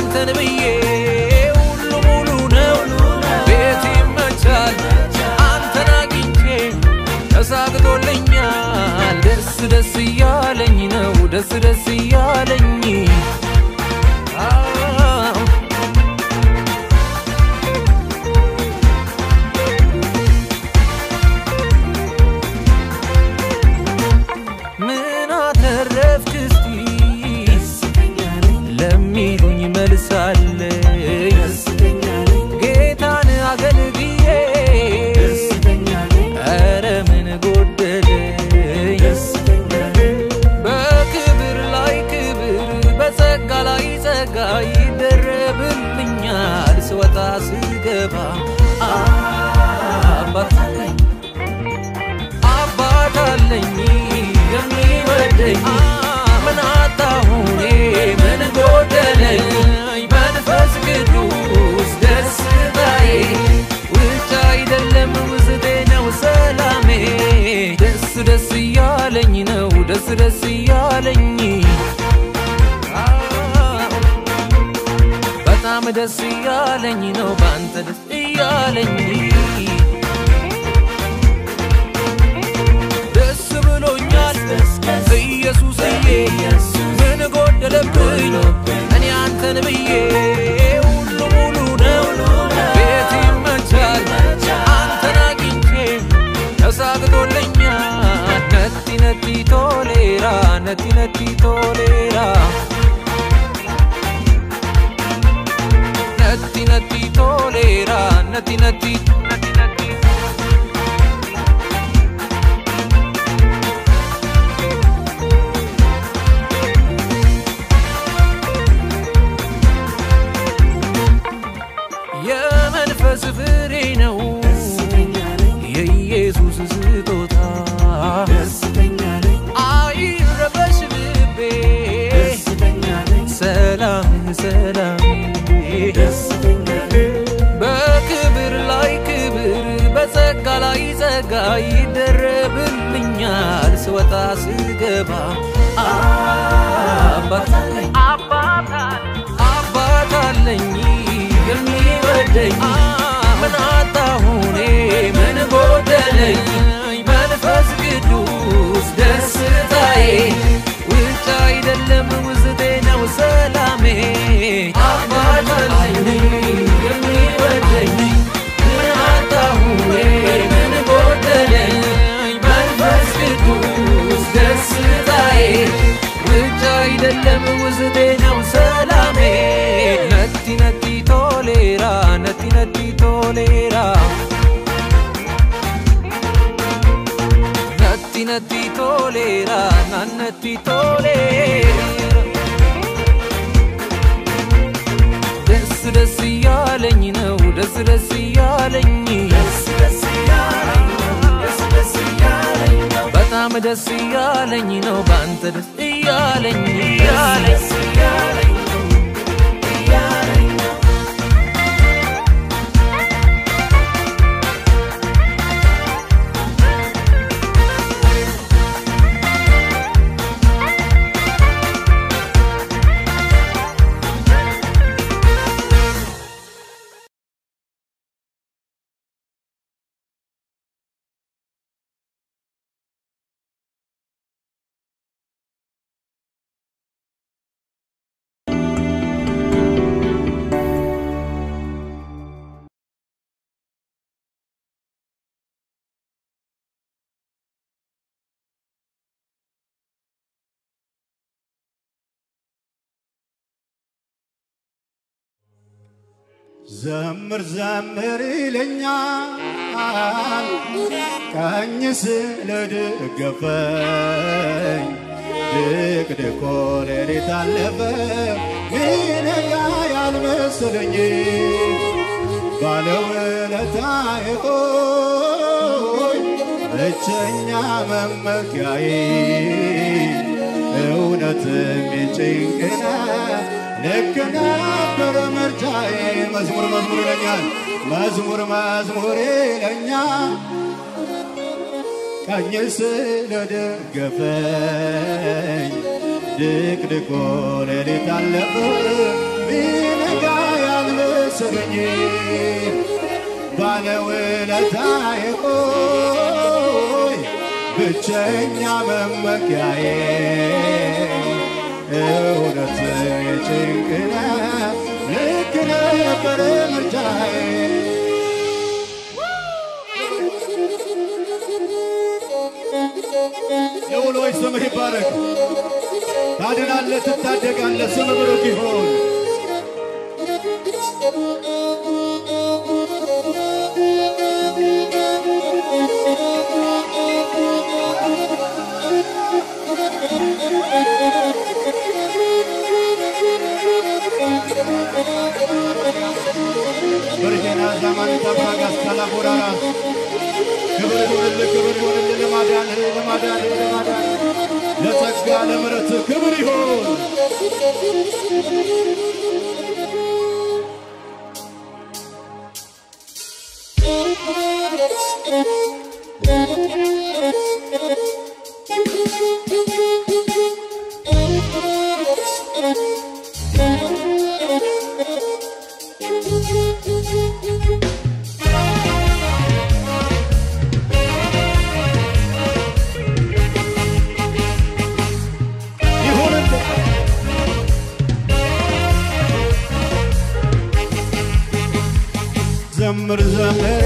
አንተን ብዬ ሁሉ ሙሉ ነው ቤት ይመቻል አንተን አግኝቼ ተሳግቶልኛል ደስ ደስ እያለኝ ነው ደስ ደስ እያለኝ አዎ። ምን አተረፍክ እስቲ ለሚሉኝ መልሳለኝ ጌታን አገልግዬ ኧረ ምን ጎደለኝ በክብር ላይ ክብር በጸጋ ላይ ጸጋ ይደረብልኛል ስወጣ ስገባ አባት አለኝ አባት አለኝ የሚወደኝ ምን አጣሁ እኔ ምን ጎደለኝ መንፈስ ቅዱስ ደስታዬ ውጭ አይደለም ውስጤ ነው ሰላሜ ደስ ደስ እያለኝ ነው ደስ ደስ እያለኝ በጣም ደስ እያለኝ ነው በአንተ ደስ እያለኝ ደስ ብሎኛል ኢየሱስዬ ምን ጎደለብኝ እኔ አንተን ብዬ ሁሉ ሙሉ ነው ቤት ይመቻል አንተን አግኝቼ ተሳግቶልኛል ነቲ ነቲ ቶሌራ ነቲ ነቲ ቶሌራ ነቲ ነቲ ቶሌራ ነቲ ነቲ ነቲ ነቲ የመንፈስ ፍሬ ነው የኢየሱስ ስጦታ አይረበሽ ልቤ ሰላም ሰላም በክብር ላይ ክብር በጸጋ ላይ ጸጋ ይደረብልኛል ስወጣ ስገባ አባት አለኝ አባት አለኝ የሚወደኝ ምን አጣሁ እኔ ምን ጎደለኝ መንፈስ ቅዱስ ደስታዬ ውጭ አይደለም ውስጤ ነው ሰላሜ አባት አለኝ የሚወደኝ ምን አጣሁ እኔ ምን ጎደለኝ መንፈስ ቅዱስ ደስታዬ ውጭ አይደለም ውስጤ ነው ሰላሜ ነቲ ነቲ ቶሌራ ነቲ ነቲ ቶሌራ ነቲ ነቲ ቶሌራ ናነቲ ቶሌራ ደስ ደስ እያለኝ ነው ደስ ደስ እያለኝ በጣም ደስ እያለኝ ነው በአንተ ደስ እያለኝ ዘምር ዘምር ይለኛል ቀኝ ስለደገፈኝ ድቅድቆ ሌሊት አለፈ ሚነጋ ያልመሰለኝ ባለውለታዬ ሆይ ብቸኛ መመኪያዬ እውነትም የጭንቅነ ልክ ነበር ምርጫዬ መዝሙር መዝሙር ይለኛል መዝሙር መዝሙር ይለኛል ቀኝ ስለደገፈኝ ድቅድቆ ሌሊት አለፈ ቢነጋ ያልመሰለኝ ባለውለታዬ ሆይ ብቸኛ መመኪያዬ እውነት የጭንቅና ልክ ነበር ምርጫዬ የውሎች ስምህ ይባረክ። ታድናለህ፣ ትታደጋለህ፣ ስም ብሩክ ይሁን። በርጌና ዘመን ተባጋስ ተላቦራራ ክብር ይሁንልህ፣ ክብር ይሁንልህ ለማዳንህ ለማዳንህ ለማዳንህ ለጸጋ ለምሕረትህ ክብር ይሁን። ይሁንልህ ዘምር ዘምር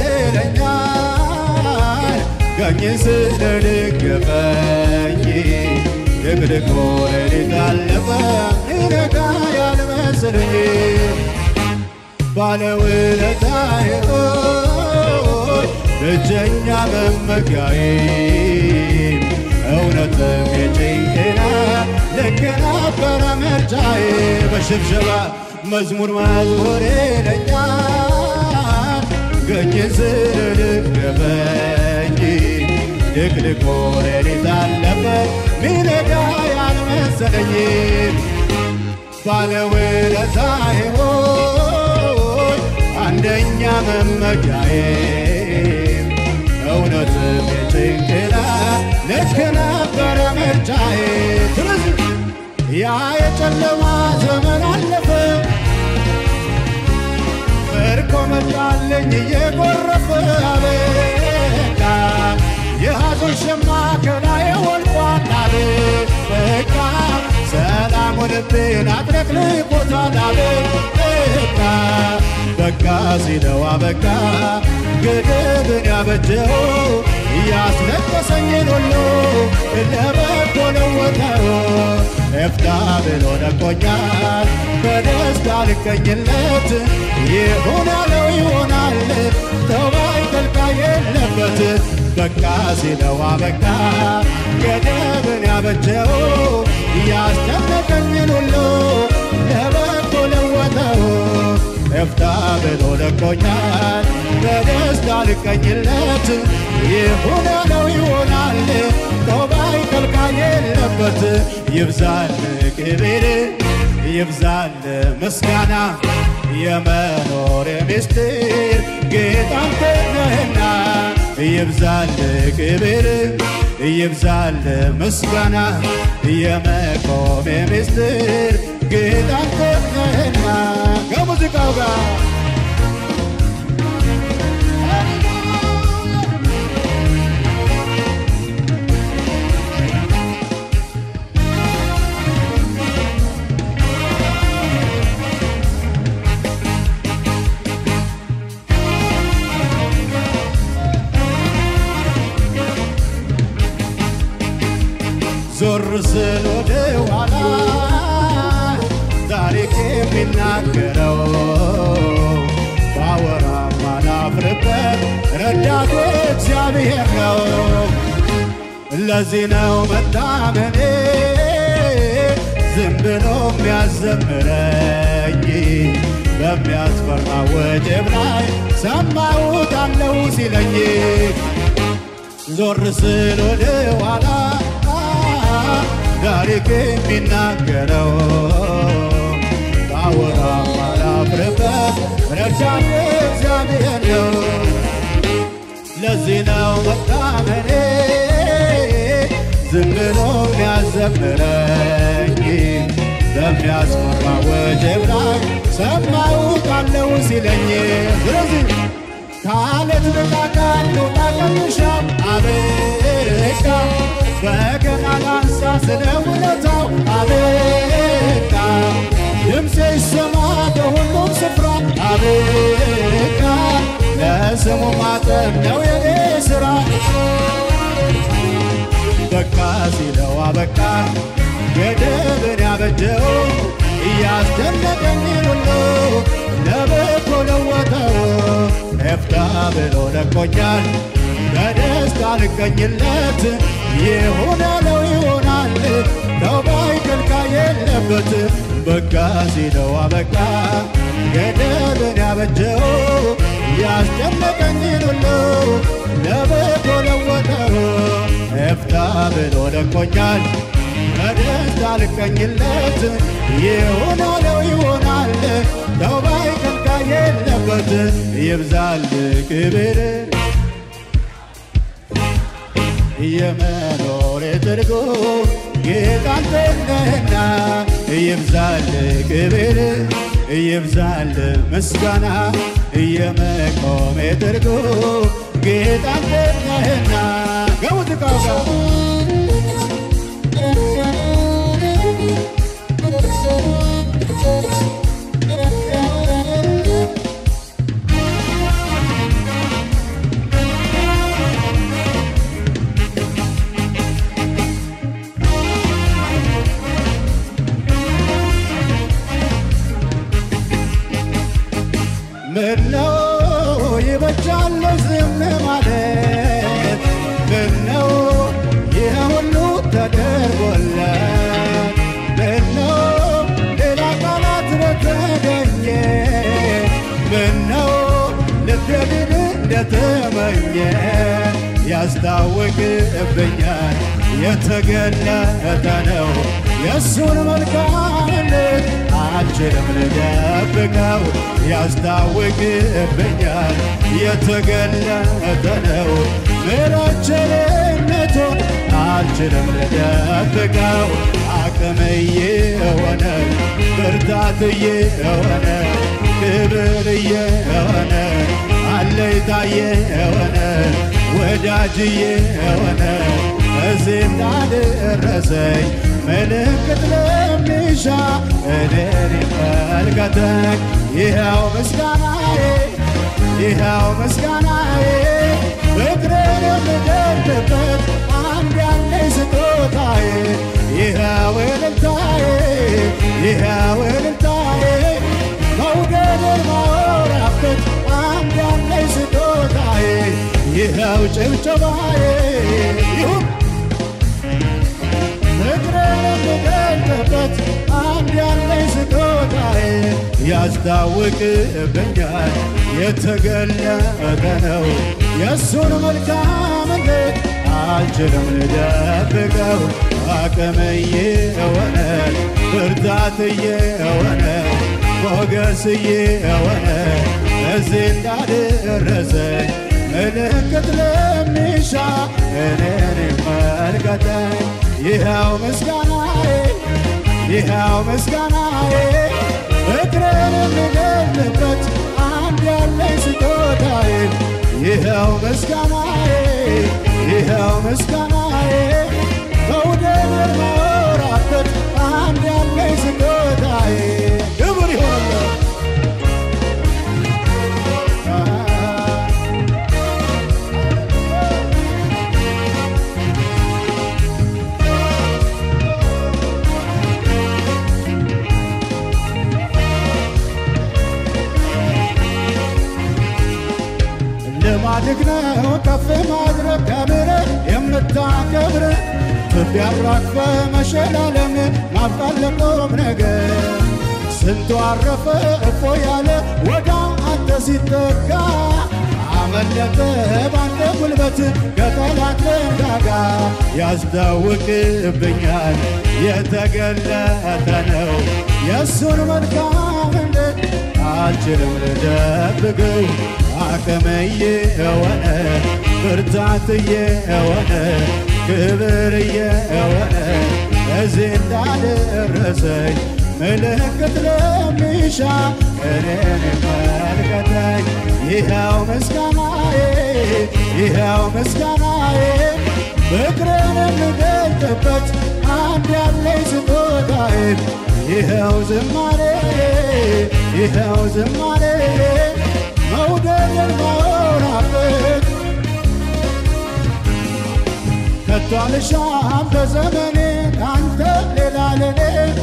ይለኛል ቀኝ ስለደገፈኝ ድቅድቅ ሌሊት አለፈ ይነጋ ያልመሰለኝ ባለውለታዬ ሆይ ብቸኛ መመኪያዬ እውነትም የጭንቅና ልክ ነበረ ምርጫዬ በሽብሸባ መዝሙር መዝሙር ይለኛል ገኝ ስለደገፈኝ ድቅድቅ ሌሊት አለፈ ሚነጋ ያልመሰለኝ ባለውለታዬ ሆይ አንደኛ መመኪያዬ እውነትም የጭንቅላ ልክ ነበረ ምርጫዬ ስለዚህ ያ የጨለማ ዘመን አለፈ ምርኮ መጣልኝ እየጎረፈ አበቃ የሐዘን ሸማ ከላዬ ወልቋል አበቃ ሰላም ልቤን አጥለቅልቆታል አበቃ በቃ ሲለው አበቃ ገደብን ያበጀው ያስለቀሰኝን ሁሉ ለበጎ ለወጠው እፍታ ብሎ ነቆኛል በደስታ ልቀኝለት ይሁን ያለው ይሆናል ተባይ ከልካ የለበት በቃ ሲለው አበቃ ገደብን ያበጀው ያስጨነቀኝን ሁሉ ለበጎ ለወጠው እፍታ ብሎ ለቆኛል በደስታ ልቀኝለት ይሁን ያለው ይሆናል ተባይ ከልካ የለበት ይብዛል ክብር ይብዛል ምስጋና የመኖር ምስጢር ጌታ አንተ ነህና ይብዛል ክብር ይብዛል ምስጋና የመቆም ምስጢር ጌታ አንተ ነህና ከሙዚቃው ጋር ዞር ስል ወደ ኋላ ታሪክ የሚናገረው ባወራ ማላፍርበት ረዳቴ እግዚአብሔር ነው። ለዚህ ነው መታመኔ ዝም ብሎ የሚያዘምረኝ በሚያስፈራ ወጀብ ላይ ሰማሁት አለው ሲለኝ ዞር ስል ወደ ኋላ ታሪክ የሚናገረው ባወራ ማላፍርበት ረዳቴ እግዚአብሔር ነው። ለዚህ ነው መታመኔ ዝም ብሎ የሚያዘምረኝ በሚያስፈራ ወጀብ ላይ ሰማሁት አለው ሲለኝ ስለዚህ ካለት ንቃቃት ልውጣ ቀምሻው አበቃ በገና ላንሳ ስለ ውለታው አበቃ ድምፄ ይሰማ በሁሉም ስፍራ አበቃ ለስሙ ማጠብ ነው የኔ ሥራ በቃ ሲለው አበቃ ገደብን ያበጀው እያስደነቀኝ ሁሉ ለበጎ ለወጠው ኤፍታ ብሎ ለቆኛል በደስታ ልቀኝለት ይሁን ያለው ይሆናል ተውባይ ከልካይ የለበት በቃ ሲለው አበቃ ገደብን ያበጀው ያስጨነቀኝን ሁሉ ለበጎ ለወጠው ኤፍታ ብሎ ለቆኛል በደስታ ልቀኝለት ይሁን ያለው ይሆናል ተውባይ ከልካይ የለበት ይብዛል ክብር የመኖር ትርጉም ጌታ አንተ ነህና ይብዛል ክብር ይብዛል ምስጋና የመቆሜ ትርጉም ጌታ አንተ ነህና ከሙዚቃው ጋር ምነው ይበጃል ዝም ማለት ምነው ይህ ሁሉ ተደርጎለት ምነው ሌላ ቃላት በተገኘ ምነው ልቤ ግን እንደተመኘ ያስታውቅብኛል የተገለጠ ነው የእሱን መልካምነት አልችልም ልደብቀው ያስታውቅብኛል የተገለጠ ነው ምሕረት ቸርነቱን አልችልም ልደብቀው አቅምዬ የሆነ ብርታትዬ የሆነ ክብርዬ የሆነ አለይታዬ የሆነ ወዳጅዬ የሆነ እዚህ እንዳደረሰኝ ምልክት ለሚሻ እኔን ይመልከተኝ ይኸው ምስጋናዬ ይኸው ምስጋናዬ ፍቅርን የምገልጥበት አንድ ያለኝ ስጦታዬ ይኸው እልልታዬ ይኸው እልልታዬ መውደድን ማወራበት አንድ ያለኝ ስጦታዬ ይኸው ጭብጨባዬ ይሁን ፍቅርን የምገልጥበት አንድ ያለኝ ስጦታዬ ያስታውቅብኛል የተገለጠ ነው የእሱን መልካምነት አልችልም ልደብቀው አቅምዬ የሆነ ብርታትዬ የሆነ ሞገስዬ የሆነ እዚህ እንዳደረሰኝ ምልክት ለሚሻ እኔን ይመልከተኝ ይኸው ምስጋናዬ ይኸው ምስጋናዬ ፍቅርን የምገልጥበት አንድ ያለኝ ስጦታዬ ይኸው ምስጋናዬ ይኸው ምስጋናዬ መውደድን ማወራበት አንድ ያለኝ ስጦታዬ ክብር ይሆንለት ልማድህ ነው ከፍ ማድረግ ከምር የምታከብር ትቢያ አራግፈ መሸላለም ማብቃት ለቁም ነገር ስንቱ አረፈ እፎ ያለ ወደ አንተ ሲጠጋ አመለጠ ባንተ ጉልበት ከጠላት መንጋጋ ያስታውቅብኛል የተገለጠ ነው የእሱን መልካምነት አልችልም ልደብቀው አቅምዬ የሆነ ብርታትዬ የሆነ ክብርዬ የሆነ እዚህ እንዳደረሰኝ ምልክት ለሚሻ እኔን መልከተኝ ይኸው ምስጋናዬ ይኸው ምስጋናዬ ፍቅርን የምገልጥበት አንድ ያለኝ ስጦታዬ ይኸው ዝማሬ ይኸው ዝማሬ መውደድን ማወራበት ከቶ አልሻም በዘመኔ ካንተ ሌላ ለኔ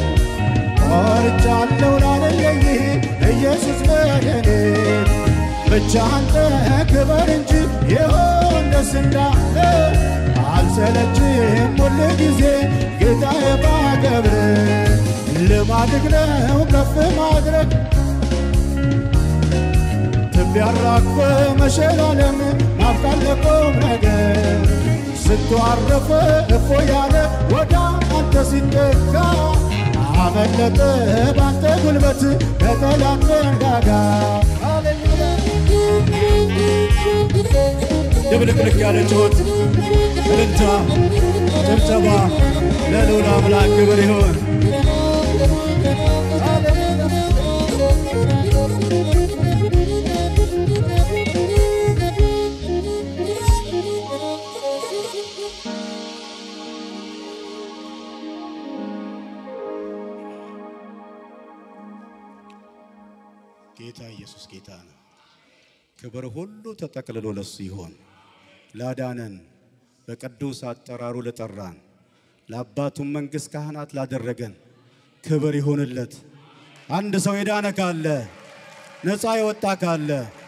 ቆርጫለሁ ላለለኝ ኢየሱስ በደኔ ብቻ አንተ ክበር እንጂ ይሆን ደስ እንዳለ አልሰለችም ሁል ጊዜ ጌታዬ ባከብር ልማድግ ነው ከፍ ማድረግ ትቢያራቅፈ መሸላለም ናፍቃል ለቁም ነገር ስትዋረፈ እፎ ያለ ወደ አንተ ሲጠጋ አመለጠ ባንተ ጉልበት ከጠላት መንጋጋ ድብልቅልቅ ያለ ጩኸት እልልታ ጭብጨባ ለልዑል አምላክ ክብር ይሁን ጌታ ኢየሱስ ጌታ ነው። ክብር ሁሉ ተጠቅልሎ ለሱ ይሆን። ላዳነን በቅዱስ አጠራሩ ለጠራን ለአባቱም መንግሥት ካህናት ላደረገን ክብር ይሁንለት። አንድ ሰው የዳነ ካለ ነፃ የወጣ ካለ